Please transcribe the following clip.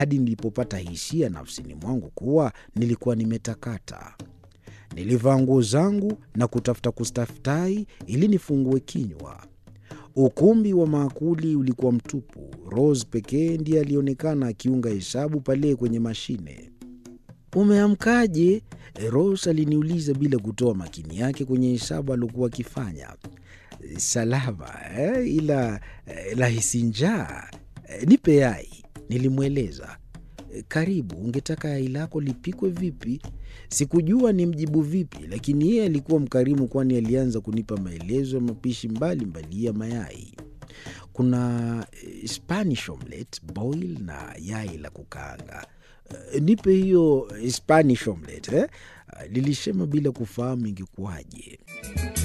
hadi nilipopata hisia nafsini mwangu kuwa nilikuwa nimetakata. Nilivaa nguo zangu na kutafuta kustaftahi ili nifungue kinywa. Ukumbi wa maakuli ulikuwa mtupu. Rose pekee ndiye alionekana akiunga hesabu pale kwenye mashine. Umeamkaje? Rose aliniuliza bila kutoa makini yake kwenye hesabu aliokuwa akifanya. Salama eh, ila eh, lahisi njaa. Eh, nipe yai, nilimweleza. Eh, Karibu, ungetaka yai lako lipikwe vipi? Sikujua ni mjibu vipi, lakini yeye alikuwa mkarimu, kwani alianza kunipa maelezo ya mapishi mbalimbali ya mayai. Kuna eh, Spanish omelette, boil na yai la kukaanga. Eh, nipe hiyo eh, Spanish omelette eh? Lilisema bila kufahamu ingekuwaje.